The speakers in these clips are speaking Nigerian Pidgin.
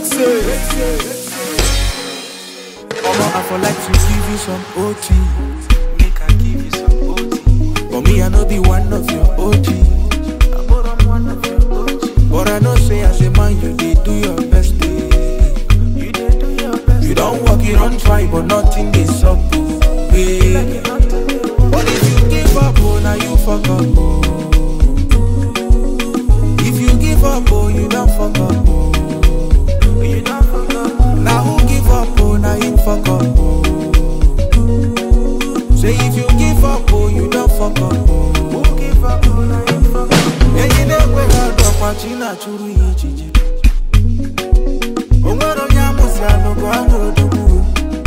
say. Omo, I for like to give you some OT. Make I give you some OT. But me, I know be one of your OG. But I'm one of your OG. But I know say as a man, you did do your best. eh. You did do your best. You don't work, you don't try, but nothing is up. oh, eh. But if you give up, oh, now you fuck up. Oh. If you give up, oh, you don't fuck up. Oh. You don't forget. Now who give up, oh, now you fuck up. Oh. Say if you give up, oh, you don't fuck up. Oh. Who give up on I ain't forget. Enyi na-ekwe ha dọkwa chi na-achụrụ ya echiche o nwere onye amụsị alụgụ anya odogwu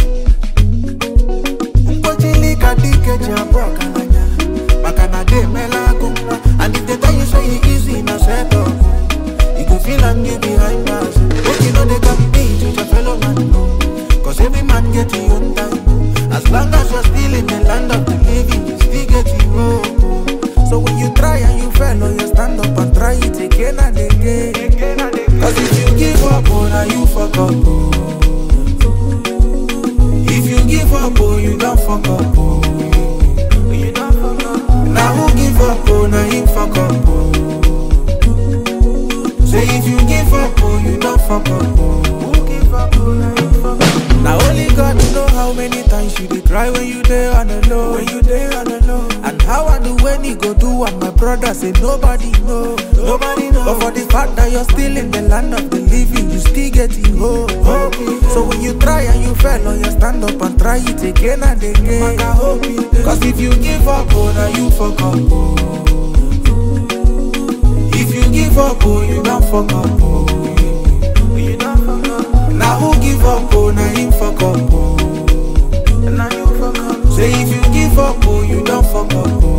mkpochili ka dike ji abụ ọgaranya maka na de emela agụ nwa and if they tell you say e easy na set up you go feel am you behind bars make you no dey compete with your fellow man no cause every man get him own time as long as you're still in the land of the living you still get your own so when you try and you fail oh you stand up and try it again and again Again and again. Cause if you give up, oh, now you fuck up, oh. If you give up, oh, you don't fuck up, oh. You don't forget. Now who give up, oh, now you fuck up, oh. Say if you give up, oh, you don't fuck up, oh. Who give up on I ain't forget. Now only God know how many times you dey cry when you dey on the low, when you dey on the low. And how I do when he go do and my brother say nobody know, nobody know. But for the fact that you're still in the land of the living, you still getting hope. So when you try and you fail, oh, you stand up and try it again and again. Cause if you give up, oh, now you fuck up. Oh. If you give up, oh, you don't fuck up. Oh. You don't forget. Now who give up, oh, now him fuck up, oh. Now you forget. Say if you give up, oh, you don't fuck up, oh.